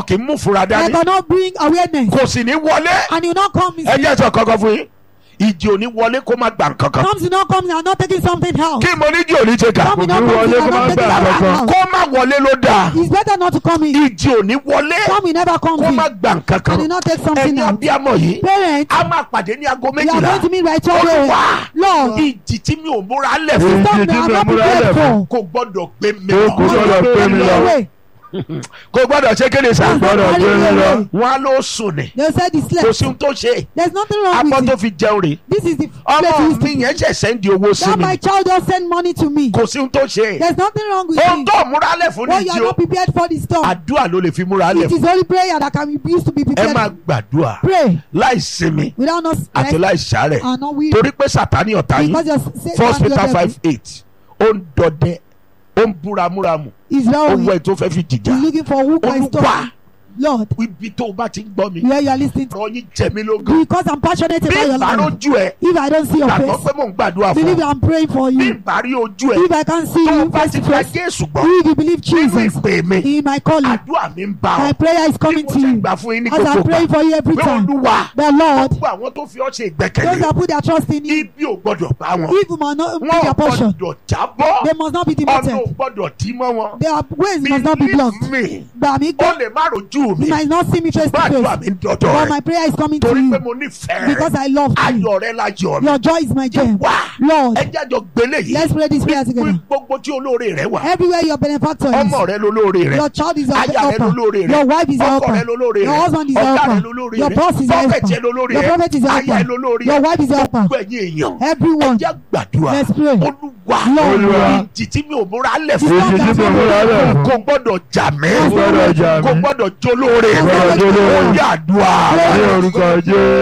kì í mú fura I dání cannot bring awareness. kò sì ní wọlé And you not come. ẹ jẹ́ sọ kankan fún yín ìjì ò ní wọlé kó má gbà kankan Comes, you not come. You are not taking something else. kí mo ní jì ò ní ṣe kà Come, you Kò not ní come. wọlé You kó are má not taking gbà something kankan. else. kó má wọlé ló dáa It's better not to come in. ìjì ò ní wọlé Come, you never come kó in. má gbà And you kankan not take something ẹni else. abiyamọ yìí Parents, a máa pàdé ní aago you are méjìlá going to meet by 12 olúwa a.m. Lord, ìjì tí mi ò múra lẹ̀ fún Èyí stop tí me. I'm mi not múra prepared lẹ̀ fún. for. kò gbọ́dọ̀ gbé mi Ó lọ kò gbọ́dọ̀ pé mi lọ. Away. kò gbọ́dọ̀ ṣe kéde sá It's not gbọ́dọ̀ carrying gbé mi you lọ. away. wọn á ló sùn ní They said he kò slept. sí ohun tó ṣe There's nothing wrong abọ́ with tó it. fi jẹun rè This is the place he ọmọ used mi to. yẹn ṣẹ̀ṣẹ̀ ń di owó sí That mi my child just send money to me. kò sí ohun tó ṣe There's nothing wrong with ohun it. tó múra lẹ̀ fún Well, ní you jí are o not prepared for the storm. àdúrà ló lè fi múra lẹ̀ It fún is only prayer that can be used to be ẹ prepared. máa gbàdúrà Pray láì sinmi without not àti stress láì sàárẹ̀ and not weary. torí pé sàtánì ọ̀tá yín Because you're first peter five eight ó ń dọdẹ ó ń búramúramù is ó now wọ ẹ̀ tó fẹ́ fi jìjà He's looking for who can olúwa stop. Lord, ibi tó o bá ti ń gbọ́ mi where you are listening to. ọ̀rọ̀ yín jẹ mí lógún Because I'm passionate bí about your life. ìbárójú ẹ If I don't see your gbàgbọ́ face, pé mò ń gbàdúrà fún believe ọ I'm praying for bí you. ìbárí ojú ẹ If I can't see tó o you bá face ti to gba face, jésù gbọ́ if you believe nínú Jesus ìpè mi in my calling, àdúrà mi ń bá my ọ prayer is bí coming mo to ṣe you. gbà fún yín ní As I gbogbo pray gbà for you every pé time, olúwa the Lord, gbogbo àwọn tó fi ọ́ ṣe those ìgbẹ́kẹ̀lé that put their trust in you, ibi ò gbọ́dọ̀ bá wọn evil must not be wọn ò their portion. gbọ́dọ̀ jábọ́ They must not be ọ̀nà ò demoted. gbọ́dọ̀ dí mọ́ wọn Their ways must not be blocked. believe me Gbà mí ó gbọ́, lè má rojú mi you might not see me face to gbàdúrà face, mi ń dọ̀dọ̀ but rẹ my prayer is coming to torí pé you mo nífẹ̀ẹ́ because rẹ I love you. ayọ̀ rẹ láyọ̀ mi Your joy is my gem. wá Lord, ẹ jájọ gbélé yìí let's pray this prayer Bí- together. bí gbogbo tí olóore rẹ wà Everywhere your benefactor ọmọ is, rẹ lolóore rẹ your child is your aya rẹ helper, lolóore rẹ your wife is your ọkọ rẹ helper, lolóore your rẹ husband is your ọ̀gá rẹ helper, lolóore your rẹ boss is your prophet yẹ helper, lolóore your rẹ prophet is your aya ẹ helper, lolóore your rẹ wife is your helper. gbogbo ẹ̀yin èèyàn ẹ Everyone, jẹ́ gbàdúrà let's pray. olúwa Lord, Olúwa. ìjì tí mi ò múra lẹ̀ Ìjì fún Èyí tí mi múra lẹ̀ fún. kò gbọ́dọ̀ jà mí Kò gbọ́dọ̀ jà kò mí. gbọ́dọ̀ jólóore Kò gbọ́dọ̀ jólóore. ó yà àdúrà Ní orúkọ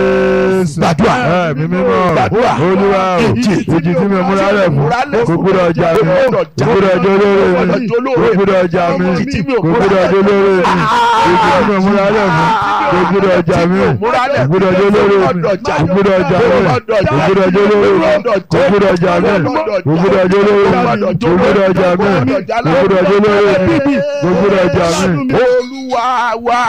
Jésù. Gbàdúrà. Ẹ̀mí mímọ́. Gbàdúrà. Olúwa o. Ìjì. Ìjì tí mi múra lẹ̀ fún. Kò gbọ́dọ̀ jà mí. Kò gbọ́dọ̀ jà Kò gbọ́dọ̀ jólóore Kò mi. gbọ́dọ̀ jólóore Kò gbọ́dọ̀ jà mí. Ìjì tí mi ò Kò múra gbọ́dọ̀ lẹ̀ jólóore mi. Ìjì tí mi múra lẹ̀ fún. Kò gbọ́dọ̀ jà mí. Ìjì tí mi ò múra lẹ̀ Kò gbọ́dọ̀ jólóore mi. Kò gbọ́dọ̀ jà Kò mí. gbọ́dọ̀ jà mí. Kò gbọ́dọ̀ jà Kò mí. gbọ́dọ̀ jólóore mi. Kò gbọ́dọ̀ Kò gbọ́dọ̀ jà mí. Kò gbọ́dọ̀ Kò gbọ́dọ̀ jólóore mi. Kò gbọ́dọ̀ jà mí. Kò gbọ́dọ̀ jólóore mi. Kò gbọ́dọ̀ jà mí. Olúwa wa.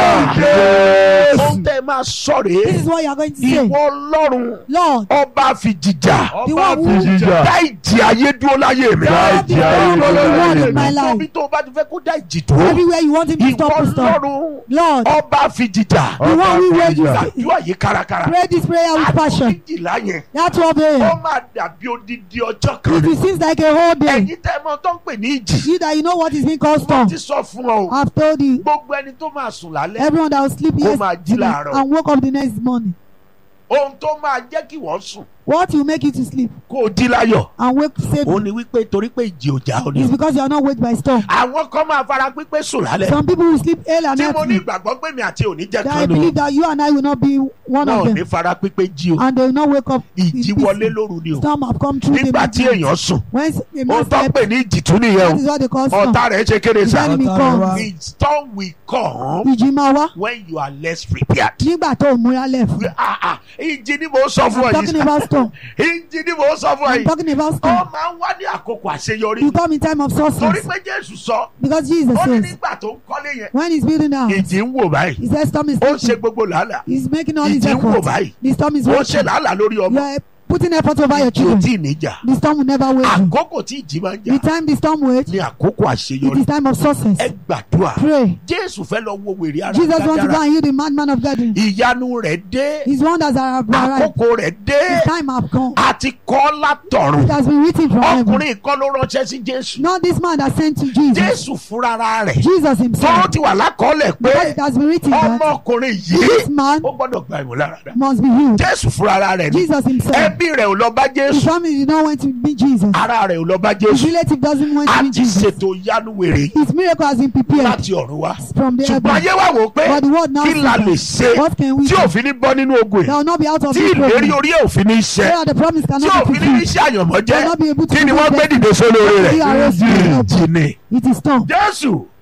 Jésù. Ohun tẹ́ ẹ máa sọ this rèé. is what you are going to say. Ìwọ Ọlọ́run Lord, ọba fi jìjà. the one who Jíjà. Dá ìjì ayé dúró láyé mi. Dá ìjì ayé dúró láyé mi. my life. Nítorí tó o bá ti fẹ́ kó dá ìjì dúró. everywhere you want him to Ìwọ stop, to stop. Ọlọ́run Lord, ọba fi jìjà. the one who Ọba rages, Jíjà. Àdúrà yìí kárakára. pray this prayer with passion. Méjìlá yẹn. That 12 Ó a.m. máa dàbí odidi ọjọ́ kan. If it seems like a whole day, Ẹ̀yin tẹ́ ẹ mọ̀ tó ń pè ní ìjì. you that you know what is being called Wọ́n storm. ti sọ fún ọ o. I've told you, Gbogbo ẹni tó máa sùn lálẹ́. everyone that will sleep Kó máa jí yesterday láàárọ̀. and woke up the next morning. Ohun tó máa jẹ́ kí wọ́n sùn. What will make you to sleep Kó o jí láyọ̀. and wake safe Ó ní wípé torí pé ìjì ò já ọ ni. is because you are not waked by storm. Àwọn kan máa fara pípé sùn lálẹ́. Some people will sleep early and Tí mo ní healthy. ìgbàgbọ́ pé mi àti òní jẹ́ That I kan nù. believe that you and I will not be one Wọn ò of ní them. fara pípé jí o. And they will not wake up. in Ìjì peace. wọlé lóru ni o. Storm have come through the Nígbà tí midnight. èèyàn sùn. When a man Ohun tó ń slept, pè ní ìjì tún nìyẹn that o. is what they call storm. Ọ̀tá rẹ̀ ṣe kéde The sá. enemy comes. The storm will come Ìjì máa wá when you are less prepared. nígbà tó o múra left. Ah, ah, Ìjì ni mo sọ fún I'm ọ talking yìí. about storm. Ìjì ni mo sọ fún ọ I'm yìí. talking about Ó storm. máa ń wá ní àkókò àṣeyọrí. You come in time of Torí success. pé Jésù sọ. Because Jesus Ó ní says, nígbà tó ń kọ́lé yẹn. when he's building now, Ìjì ń wò báyìí. he says storm is Ó ń ṣe taking. gbogbo làálàá. He's making all his Ìjì ń wò efforts. báyìí. The storm is Ó ń ṣe working. làálàá lórí You ọmọ. are putting effort over your Ìjì ò children. tí ì níjà. The storm will never wait you. Àkókò tí ìjì máa ń The jà time the storm waits, ní àkókò it àṣeyọrí. is time of success. Ẹ gbàdúrà. Pray. Jésù fẹ́ lọ wo wèrè ara Jesus wants to go dáadáa. and heal the madman of Gadara. Ìyanu rẹ̀ dé. His wonders are arrived. Àkókò rẹ̀ dé. His time have come. Àti kọ́ látọ̀run. It has been written from heaven. Ọkùnrin kan ló ránṣẹ́ sí Jésù. Not this man that sent to Jesus. Jésù fúnra rẹ̀. Jesus Tó himself. ti wà lákọọ́lẹ̀ Because pé it has been written that ọmọkùnrin this yìí man ó gbọ́dọ̀ gba ìmúláradá. must be healed. Jésù fúnra rẹ̀ ni. Jesus himself. Ẹbí rẹ̀ ò lọ bá His Jésù. family did not want to meet Jesus. Ara rẹ̀ ò lọ bá His Jésù. relative doesn't want to A meet ti Jesus. ṣètò ìyanu wèrè His miracle has been prepared láti ọ̀run wá. from the Ṣùgbọ́n heaven. ayé wà wò pé But the world now kí la lè sees ṣe what can we tí do òfin ní bọ́ nínú ogun that ẹ̀ will not be out of tí this ìlérí problem. orí ẹ̀ òfin ní So iṣẹ́ that the promise tí cannot be òfin ní fulfilled. iṣẹ́ àyànmọ́ Will not be able jẹ́ to kí ni wọ́n gbé fulfill dìde sólórí He rẹ̀ arose from the jìnnì It is storm. Jésù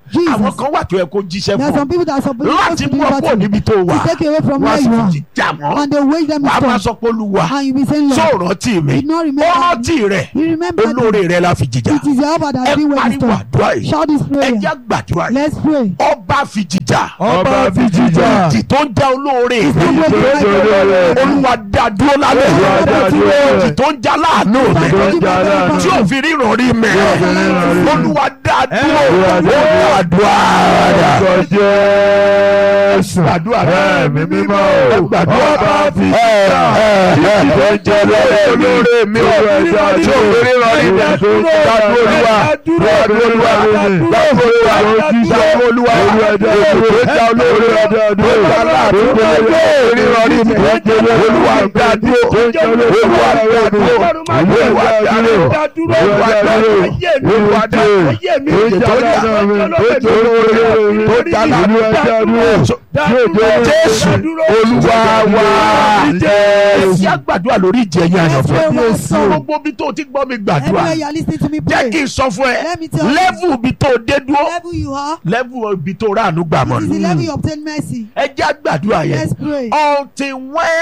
Jesus. àwọn kan wà tó yẹ kó jíṣẹ́ There are fún some people that are supposed láti to mú deliver ọ̀pọ̀ to you. níbi tó wà To take you away from wọ́n á where sì you are. fi jà mọ́ And they wage them wàá máa with sọ pé olúwa And you be saying, tó Lord, rántí mi did not ó remember rántí rẹ̀ you remember them. olóore rẹ̀ la fi jìjà It is your helper that ẹ has been with pariwo you. àdúrà yìí Shout this ẹ prayer. jẹ́ gbàdúrà yìí Let's pray. ọba fi jìjà ọba fi jíjà ìjì tó ń jẹ́ olóore mi Ìjì tó ń jẹ́ olóore mi. olúwa dá dúró lálẹ́ Olúwa dá dúró. ìjì tó ń já láàánú mi tó ń jà láàánú. tí ò fi ríran rí mi ò fi ríran rí mi. olúwa dá dúró Olúwa dá dúró. ó gbàdúrà orúkọ jésù Gbàdúrà. ẹ̀mí mímọ́ Ẹ o gbàdúrà. ọba fi Ẹ, jíjà ẹ, títí ẹ, tó ń jẹ lóore mi olóore mi ò Olúwa fi dá ríran tí ò dúró. fi ríran rí mi Olúwa tó ń jà dá dúró olúwa dá dúró olúwa dá dúró olúwa dá dúró dá olúwa Olúwa dá dúró. tó já olóore Olúwa dá dúró. tó já láàánú tó já ríran rí mi olúwa dá dúró olúwa dá dúró olúwa dá dúró olúwa dá dúró olúwa dá dúró ìjì tó já tó já láàánú jésù olúwa wa ẹ gbàdúrà lórí ìjẹyìn àyànfẹ́ Let's pray. gbogbo bí tó ti gbọ́ mi gbàdúrà Everywhere you are listening to me jẹ́ pray. kí n sọ fún ẹ Let me tell you. lẹ́vù bí tó dé dúró level you are, lẹ́vù ibi tó ráàánú gbà mọ́ it is the ni level you obtain mercy. ẹ jẹ́ gbàdúrà yẹn Let's pray. until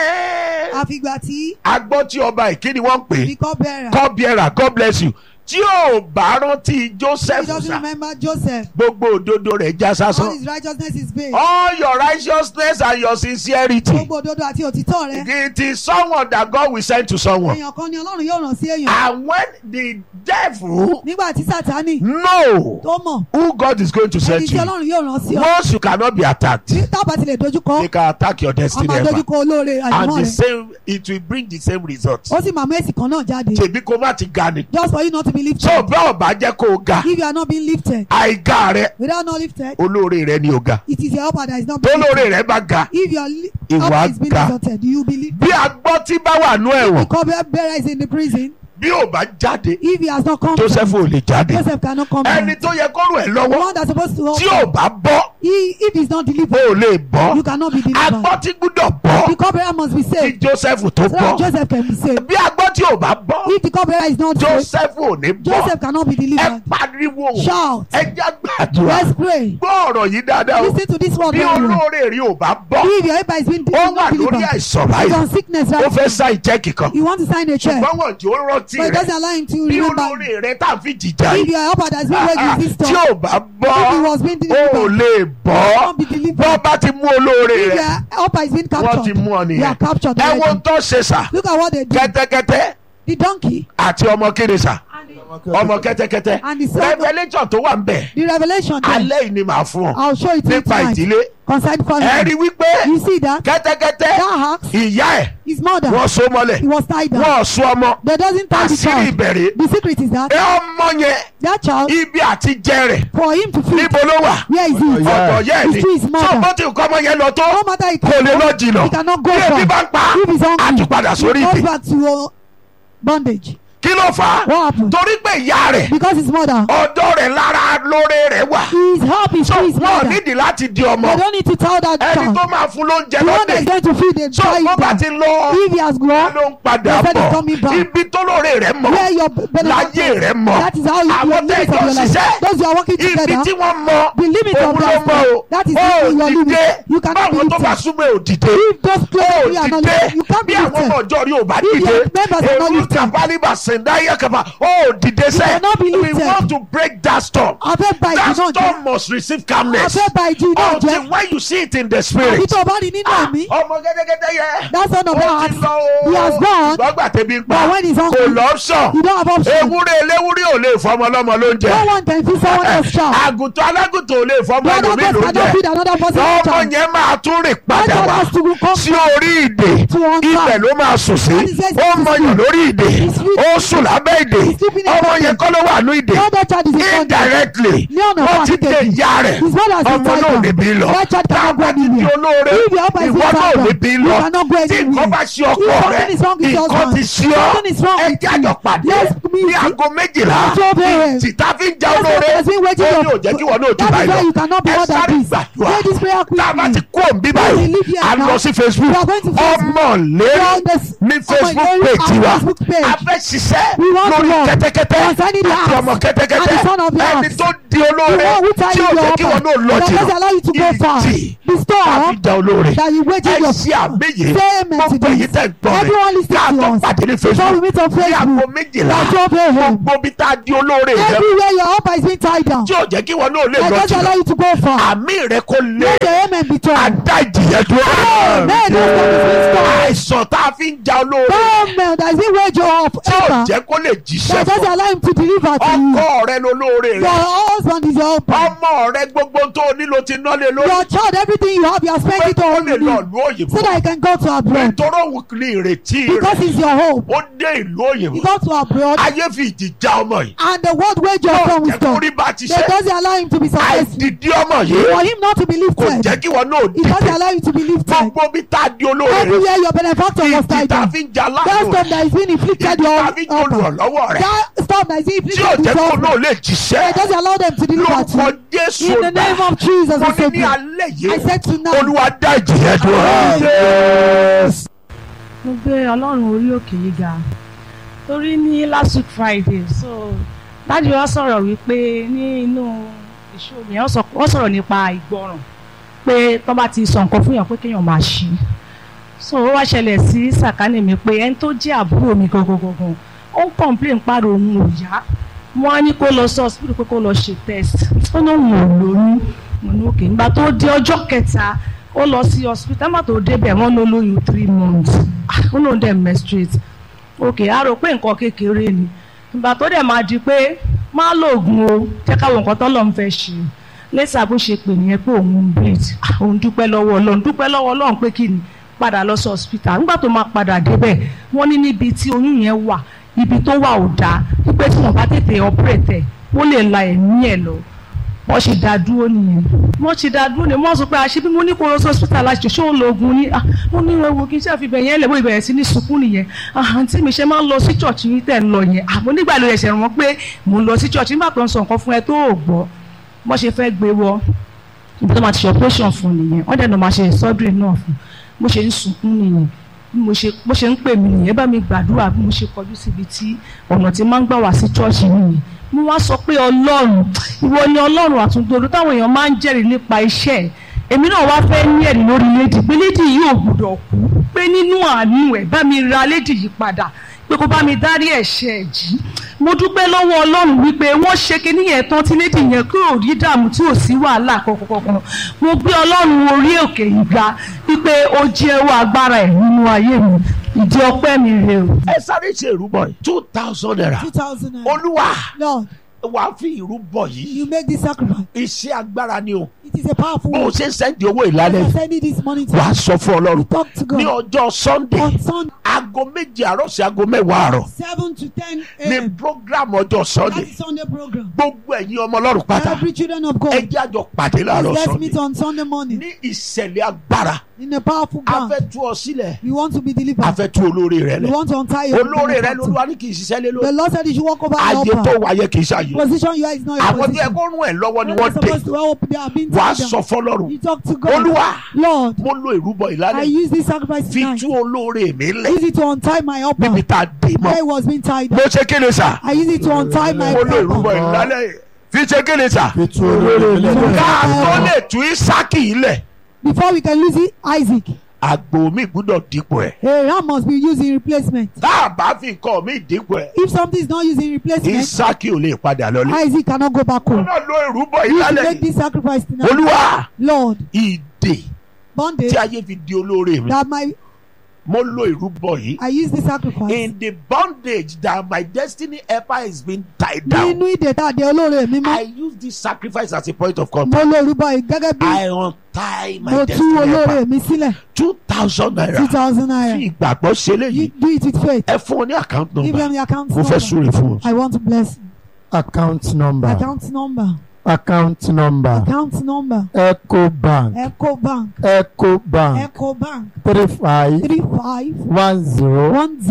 when Àfìgbà tí agbọ́ tí ọba ìkíni wọ́n ń pè the cupbearer, God bearer God bless you tí ò bá rántí he Joseph doesn't sá remember Joseph. gbogbo òdodo rẹ̀ já All sásán his righteousness is vain. all your righteousness and your sincerity Gbogbo òdodo àti òtítọ́ rẹ̀. it is someone that God will send to someone Èèyàn kan ni Ọlọ́run yóò ràn sí èèyàn. and when the devil Nígbà tí Sátánì know tó mọ̀, who God is going to ẹni send tí to you Ọlọ́run yóò ràn sí ọ. once you cannot be attacked Tí tábà ti lè dojúkọ, they can attack your wọ́n destiny máa ever dojúkọ olóore and àjùmọ̀ the rẹ̀. same it will bring the same result Ó sì máa mú èsì kan náà jáde. tèmi kó má ti ga ni Just for you not to be lifted. tó bá ọba jẹ́ kó o ga If you are not being lifted, àìga rẹ without not lifted, olóore rẹ ni o ga it is your helper that is not tó being lifted. lóore rẹ bá ga If your li- Ìwà helper is being ga. exalted, you believe. bí agbọ́ tí bá wà nú ẹ̀wọ̀n The cupbearer is in the prison. bí ò bá jáde If he has not come Joseph down, ò lè jáde Joseph cannot come ẹni down. tó yẹ kó rù ẹ́ The lọ́wọ́ one that's supposed to help tí ò bá bọ́ he, if he's not ó delivered, lè bọ́ you cannot be delivered. agbọ́ tí gbúdọ̀ bọ́ The cupbearer must be kí saved Joseph tó so that bọ́ Joseph can be saved. bí agbọ́ tí ò bá bọ́ If the cupbearer is not saved, Joseph ò ní bọ́ Joseph cannot be ẹ delivered. pariwo Shout. ẹ jẹ́ gbàdúrà Let's pray. gbọ́ ọ̀rọ̀ yìí dáadáa o Listen to this word. bí very well. olóore rí ò bá bọ́ If your helper is being ó wà not lórí delivered, àìsàn he's báyìí on sickness ó right fẹ́ now. sá ìjẹ́kì kan You want to sign a check, ṣùgbọ́n wọ́n jò ó rántí but it rẹ̀ doesn't allow him to bí remember. olóore rẹ̀ tá à ń fi jìjà If yìí your helper that's been waiting this tí time, ò bá bọ́ if he was being ó delivered, lè bọ́ can't be delivered. bọ́ bá ti mú olóore if rẹ̀ your helper is being wọ́n ti captured, mú ọ you nìyẹn are captured ẹ wo already. tó ṣe sà Look at what they do. kẹ́tẹ́kẹ́tẹ́ The donkey àti ọmọ kéde sà ọmọ kẹ́tẹ́kẹ́tẹ́ and the son. revelation tó wà ń bẹ̀ The revelation there, alẹ́ yìí ni màá fún ọ I'll show it to you nípa tonight. ìdílé Concerning ẹ rí family. wípé You see that? kẹ́tẹ́kẹ́tẹ́ That axe, ìyá ẹ̀ his mother, wọ́n so mọ́lẹ̀ he was tied down. wọ́n so ọmọ They doesn't tie the àṣírí child. ìbẹ̀rẹ̀ The secret is that ẹ ọmọ yẹn that child, ibi àti jẹ rẹ̀ for him to feed, níbo ló wà where is it? ọ̀dọ̀ yẹ́ ẹ̀ It's ni to his tó mother. bó ti kọ́ ọmọ yẹn lọ tó No matter he kò lè can lọ jìnnà he cannot go bí ebi bá far. ń pa If he's hungry, àtúpadà he sórí goes ìdè back to uh, bondage. kí ló fà á What happened? torí pé ìyá rẹ̀ Because his mother, ọ̀dọ̀ rẹ̀ lára lóore rẹ̀ wà his help is so to his wọn mother. nídìí láti di They ọmọ don't need to tell that ẹni child. tó máa fún lóúnjẹ The one that is lọ́dẹ̀ going to feed the so child bó bá ti lọ if he has grown, ló ń padà They said he's bọ̀ coming back. ibi tó lóore rẹ̀ mọ̀ where your láyé benefit rẹ̀ mọ̀ that is how you àwọn your limits of tẹ́jọ́ your life. ṣiṣẹ́ Those you are working ibi together, tí wọ́n mọ̀ the limit òun of ló that mọ̀ o that is ó even your dìde limit. You cannot be báwọn tó bá lifted. súnmọ́ ò dìde If those ó close to you are not dìde lifted, you can't bí be àwọn ọmọ lifted. ọjọ́ rí ò bá If dìde your members are not èrú lifted. kàbálíbà sèǹdáyà kàbá ó dìde sẹ́ cannot be we lifted. want to break that storm Afẹ́ ba that ìdí náà jẹ́. storm must receive calmness Afẹ́ ba ìdí náà until jẹ́. when you see it in the Àbí spirit tó o bá rí nínú Ah, ẹ̀mí, ọmọ gẹ́gẹ́gẹ́dẹ́ yẹ that son of ó that ti axe, lọ o he has gone, gbọ́gbà tẹ́bi ń pa but when he's kò hungry, lọ́pṣọ̀ you don't have option. ewúrẹ́ eléwúrẹ́ ò lè fọmọ ọlọ́mọ lóúnjẹ No one can feed someone else's child. àgùntàn alágùntàn ò lè fọmọ The other ẹlòmíì person cannot lóúnjẹ feed another person's ọmọ child. yẹn máa tún rìn That padà child wá has to come sí orí ìdè to one ibẹ̀ side. ló máa sùn sí That is where ó he's mọyàn lórí ìdè sleeping. ó sùn lábẹ́ ìdè He's sleeping in ọmọ the yẹn kọ́ ló wà ní ìdè The other child is in bondage. indirectly Ní ọ̀nà wọ́n fún ti dé àtìkejì. ìyá rẹ̀ His mother has been ọmọ tied náà ò down. ní bí lọ That child cannot go tábà ti di anywhere. olóore If your helper is ìwọ being náà ò tied ní down, bí you lọ cannot go tí anywhere. nǹkan bá ṣe ọkọ If rẹ something is wrong with your nǹkan ti husband, ṣe ọ something is wrong ẹ with jájọ you. pàdé Let's meet ní aago méjìlá At 12 a.m. tìta fi ń já Let's olóore meet. Let's meet. ó ní ò jẹ́ kí wọn náà jù That is báyìí why lọ you cannot be ẹ more than sáré this. gbàdúrà Pray this prayer fire quickly. tá a bá ti kó òǹbí báyìí We leave here a now. lọ sí facebook We are going to Facebook. ọmọlérí From the- ní on facebook my page our wa Facebook page. a fẹ́ ṣiṣẹ́ We want to lórí work kẹ́tẹ́kẹ́tẹ́ concerning the àti axe ọmọ and the kẹ́tẹ́kẹ́tẹ́ son of the ẹni axe. tó di The olóore one who tie tí you ò your jẹ́ kí wọn náà lọ that doesn't allow you to go far. ìdí The àfi store da olóore that you waited ẹ your ṣe àmìyẹ Say amen to gbogbo èyí this. tẹ̀ ń gbọ́ Everyone mi listening ká to tó us. pàdé ní Before we facebook meet on ní aago Facebook. méjìlá At 12 a.m. gbogbo bí tá a di olóore rẹ Everywhere your upper is being tied down. tí ò jẹ́ kí wọn náà lè That lọ doesn't allow jìnnà you to go far. àmì rẹ kò lé Let the amen be told. adá ìjìyà dúró. Amen. That's what is being stopped. àìsàn tá a fi ń ja olóore Amen. That is being waged off. tí ò Ever. jẹ́ kó lè jíṣẹ́ That doesn't fún allow him to deliver to you. ọkọ rẹ lolóore Your rẹ husband is your helper. ọmọ rẹ gbogbo tó o nílò ti ná lé lórí Your child, everything you have, you are pé spending it kó on lè lọ you. ìlú òyìnbó So that you can go to abroad. nítorí òun ní ìrètí Because rẹ it's your hope. ó dé ìlú òyìnbó You go to abroad. ayé fi ìdí já ọmọ yìí And the word wage your yóò son jẹ́ with kó God. rí bá ti That ṣe doesn't allow him to be successful. àìdìdí ọmọ yìí For him not to be kò lifted. jẹ́ kí wọn náà It doesn't dìde allow you to be lifted. gbogbo bí tá a di olóore rẹ Everywhere your benefactor was ìdí tied tá a down. fi ń ja That láàánú storm that is being inflicted ìdí your tá a fi ń helper. olùrànlọ́wọ́ rẹ That storm that is being tí ò inflicted jẹ́ with kó náà your lè jíṣẹ́ It doesn't allow them to deliver to lórúkọ you. jésù In the name of Jesus, mo I ní said, ní alẹ́ I yìí said tonight, olúwa dá ìjìyà dúró. mo gbé ọlọ́run orí òkè yìí ga torí ní last week friday so dájú wa sọ̀rọ̀ wípé ní inú ìṣòro yẹn wọ́n sọ- wọ́n sọ̀rọ̀ nípa ìgbọràn pé tó bá ti sọ nǹkan fún yàn pé kéèyàn máa ṣí so ó wá ṣẹlẹ̀ sí sàkánì mi pé ẹni tó jẹ́ àbúrò mi gangan gangan ó ń complain pàrọ̀ òun ò yá wọ́n á ní kó lọ sí hospital pé kó lọ ṣe test ó ní òun ò lóyún mo ní òkè nígbà tó di ọjọ́ kẹta ó lọ sí hospital nígbà tó débẹ̀ wọ́n ló lóyún three months Ah, ó lóun dẹ̀ menstruate òkè á rò pé nǹkan kékeré ni ìgbà tó dẹ̀ máa di pé má lòògùn o jẹ́ káwọn nǹkan tọ́lọ́ ń fẹ́ ṣe lẹ́sà bó ṣe pè nìyẹn pé òun ń bleed Ah, òun dúpẹ́ lọ́wọ́ ọlọ́run dúpẹ́ lọ́wọ́ ọlọ́run pé kí ni padà lọ sí hospital nígbà tó máa padà débẹ̀ wọ́n ní níbi tí oyún yẹn wà ibi tó wà ò dáa wípé tí wọ́n bá tètè operate ẹ̀ ó lè la ẹ̀mí ẹ̀ lọ wọ́n ṣe dá dúró nìyẹn wọ́n ṣe dá dúró nìyẹn wọ́n sọ pé àṣẹ bí mo ní kó lọ sí hospital láti ṣe ó lo oògùn ní ah mo ní ewu kí n ṣe àfihàn yẹn lẹ́wọ́ ìbẹ̀rẹ̀ sí ní sunkún nìyẹn ah àǹtí mi ṣe máa ń lọ sí church yín tẹ̀ ń lọ yẹn ah mo nígbà ló ẹ̀ṣẹ̀ wọn pé mo ń lọ sí church nígbà tó ń sọ nǹkan fún ẹ tó ò gbọ́ wọ́n ṣe fẹ́ gbé wọ ibi tó máa ti ṣe operation fún nìyẹn wọ́n dẹ̀ náà máa ṣe surgery náà fún bó ṣe ń sunkún nìyẹn bí mo ṣe bó ṣe ń pè mí nìyẹn bá mi gbàdúrà bí mo ṣe kọjú síbi tí ọ̀nà tí máa ń gbà wá sí church nìyẹn mo wá sọ pé ọlọ́run ìwọ ni ọlọ́run àtúndòdó táwọn èèyàn máa ń jẹ́rìí nípa iṣẹ́ ẹ̀ èmi náà wá fẹ́ ní ẹ̀rí lórí lédi pé lédi yìí ò gbúdọ̀ kú pé nínú àánú ẹ̀ bá mi ra lédi yìí padà pé kó bá mi dárí ẹ̀ṣẹ̀ ẹ̀ jì mo dúpẹ́ lọ́wọ́ ọlọ́run wípé wọ́n ṣe kinní yẹn tán tí lédi yẹn kí ò rí dààmú tí ò sí wàhálà kankan mo gbé ọlọ́run orí òkè yìí ga wípé ó jẹ́wọ́ agbára ẹ̀ nínú ayé mi ìdí ọpẹ́ mi rè o. ẹ sáré ṣe ìrúbọ yìí two thousand naira 2,000 naira. olúwa Lord, wà á fi ìrúbọ yìí you make this sacrifice. iṣẹ́ agbára ni o It is a powerful bó o word. ṣe ń sẹ́ndì owó I ìlànà send it this morning to wà á sọ fún ọlọ́run talk to ní God. ọjọ́ sunday On Sunday, aago méje àárọ̀ sí aago mẹ́wàá àárọ̀ 7 to 10 ní a.m. program ọjọ́ That sunday is Sunday program. gbogbo ẹ̀yin ọmọ ọlọ́run pátá Every children of ẹ God, jẹ́ àjọ pàdé láàárọ̀ let's sunday meet on Sunday morning ní ìṣẹ̀lẹ̀ agbára in a powerful a ground. fẹ́ tú ọ sílẹ̀ We want to be a delivered. fẹ́ tú olóore rẹ We lẹ̀ want to untie your olóore rẹ benefactor. lolúwa ní kì í ṣiṣẹ́ lé The lórí Lord said you should walk over ayé your tó upper. wáyé kì í ṣàyè Position you are is not your àwọn tó yẹ position. kó rún ẹ lọ́wọ́ ni When wọ́n they're dé supposed to help, they are being wàá tied sọ down. fọlọ́run You talk to God. olúwa Lord, mo lo ìrúbọ I ìlànà use this sacrifice fi tonight. tú olóore mi lẹ̀ Use it to untie my upper. níbi tá a dé mọ́ Where it was being tied mo down. ṣe kéde sà I use it to untie my mo lo ìrúbọ upper. ìlànà fi ṣe kéde sà Ètò olóore mi lẹ́nu. ká tó lè tú Ísákì ilẹ̀ Before we can lose it, Isaac. àgbò mi gbúdọ̀ dípò ẹ̀ A ram must be used in replacement. tá a bá fi nǹkan mi dípò ẹ̀ If something is not used in replacement, Ísákì ò lè padà lọlé. Isaac cannot go back mo home. náà lo ìrúbọ You should ìlànà make yìí this sacrifice tonight. olúwa Lord, ìdè bondage tí ayé fi di olóore mi that my mo lo ìrúbọ yìí I use this sacrifice. in the bondage that my destiny helper is being tied down Nínú ìdè tá a dé olóore mi I mọ́. use this sacrifice as a point of Mo contact lo orúbọ yìí gẹ́gẹ́ bí I untie my mo tú destiny olóore helper mi sílẹ̀. two thousand Two naira thousand fi naira. ìgbàgbọ́ ṣe You léyìí do it with faith. ẹ fún ọ ní account Give number them the account mo fẹ́ number. súre fún ọ. I want to bless. account number Account number. account number Account number. eco bank Echo Bank. eco bank Echo Bank. three five Three five one zero one zero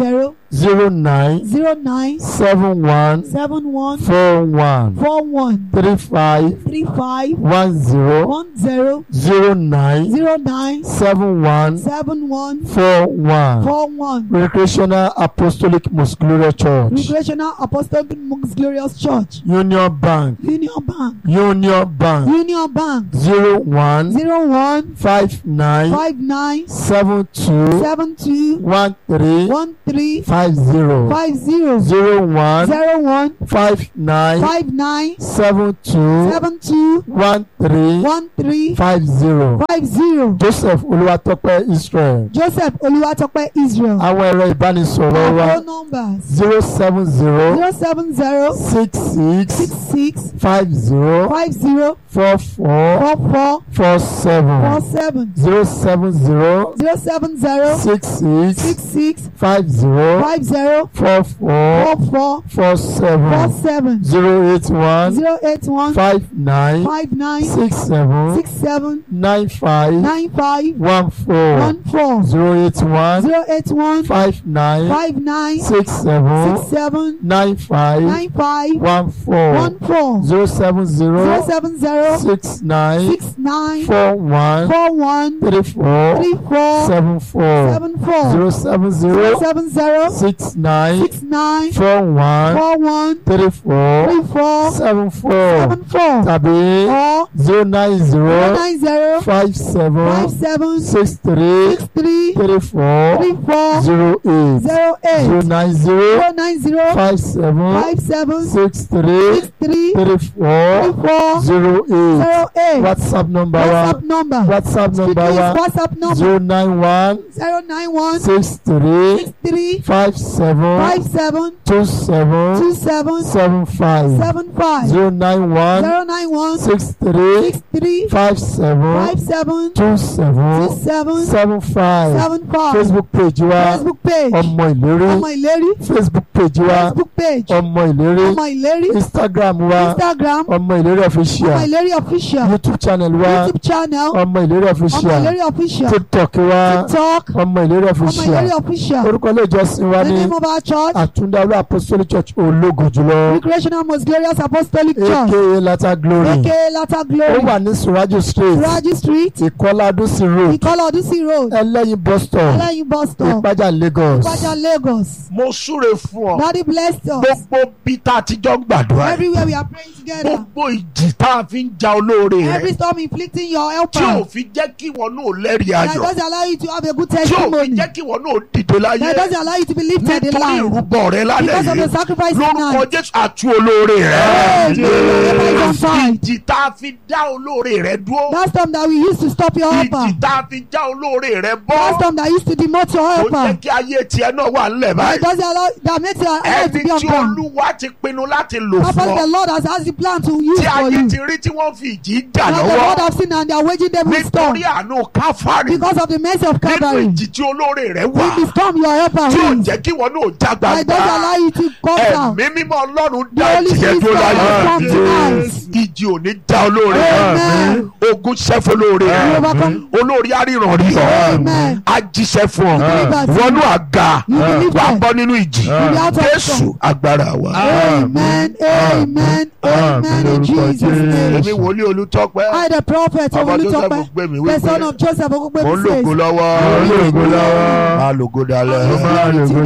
zero nine zero nine seven one seven one four one four one three five three five one zero one zero zero nine zero nine seven one seven one four one four one. Recreational Apostolic Most Glorious Church Recreational Apostolic Most Glorious Church Union Bank Union Bank Union Bank Union Bank zero one zero one five nine five nine seven two seven two one three one three five zero five zero zero one zero one five nine five nine seven two seven two one three one three five zero five zero Joseph Olúwatópẹ́ Israel Joseph Olúwatópẹ́ Israel àwọn ẹ̀rọ ìbánisọ̀rọ̀ wa phone numbers zero seven zero zero seven zero six six six six five zero five zero four four four four four four seven seven zero seven zero zero seven zero six six six six five zero five zero four four four four four four seven seven zero eight one zero eight one five nine five nine six seven six seven nine five nine five one four one four zero eight one zero eight one five nine five nine six seven six seven nine five nine five one four one four zero seven zero zero seven zero six nine six nine four one four one three four three four seven four seven four zero seven zero zero seven zero six nine six nine four one four one three four three four seven four seven four tàbí or zero nine zero zero nine zero five seven five seven six three six three three four three four zero eight zero zero eight nine zero zero nine zero five seven five seven six three six three three three four four zero eight zero eight whatsapp number wa WhatsApp number whatsapp Speaking number is wa WhatsApp number zero nine one zero nine one six three six three five seven five seven two seven two seven seven five seven five zero nine one zero nine one six three six three five seven five seven two two seven seven seven five seven five facebook page wa Facebook page ọmọ ìlérí ọmọ ìlérí facebook page wa Facebook page ọmọ ìlérí ọmọ ìlérí instagram wa Instagram ọmọ ìlérí ọmọ official ìlérí official youtube channel wa YouTube channel ọmọ ìlérí ọmọ official ìlérí official tiktok wa TikTok ọmọ ìlérí ọmọ official ìlérí official orúkọ ilé ìjọsìn wa the ní name of our church àtúndáwé apostolic church ológo jùlọ Recreational Most Glorious Apostolic Church aka lata glory aka Latter ó Glory wà ní suraju street Raji Street ìkọládúsí road Ìkọlà Ọdúnsì Road ẹlẹ́yin bus stop Ẹlẹ́yin bus stop ìpájà lagos Ìpàjà Lagos mo súre fún ọ Daddy bless us gbogbo bí tá a ti jọ ń gbàdúrà yìí, everywhere we are praying together gbogbo ìjì tá a fi ń ja olóore every rẹ storm inflicting your tí ò helper fi jẹ́ kí wọn náà lẹ́rìí that ayọ̀ doesn't allow you to have a good tí ò fi testimony jẹ́ kí wọn náà dìde láyé that doesn't allow you to be lifted in nítorí life ìrúbọ rẹ lálẹ́ because of the yìí sacrifice lórúkọ tonight. jésù àti olóore rẹ Hey, Jesus, your helper is on side. ìjì tá a fi dá olóore rẹ dúró That storm that we used to stop your helper. ìjì tá a fi já olóore rẹ That bọ́ storm that used to demote your tó jẹ́ helper. kí ayé tiẹ̀ náà wà nílẹ̀ That báyìí doesn't allow that makes your life to ẹni be on tí ground. olúwa ti pinnu láti lò Purpose fún the ọ Lord has has the plan to use tí for ayé you. ti rí tí wọ́n fi ìjì jà That the lọ́wọ́ Lord have seen and they are waging them with storm. nítorí àánú káfárì Because of the mercy of nínú Calvary. ìjì tí olóore rẹ wà In the storm your helper tí ò wins. jẹ́ kí wọn náà já That doesn't gbangba allow you to come down. ẹ̀mí mímọ́ ọlọ́run The dá Holy ìjìyẹ Spirit dúró has láyé come tonight. ìjì ò ní já olóore Amen. ogun ṣẹ́fọ́ olóore You overcome. olórí aríran rí ọ Amen. á jíṣẹ́ fún ọ Believers. wọnú àga You believe wà á that. bọ́ nínú ìjì You be out of jésù storm. agbára wa. Amen. Amen. Amen. In Jesus' èmi name. wòlíì olùtọ́pẹ́ I, the prophet ọmọ joseph Olùtọ́pẹ́, gbé mi the son wípé of Joseph mo ń Ogungbemi lògo says, lọ́wọ́ Mo ń lògo lọ́wọ́. máa lògo dalẹ̀ Mo máa lògo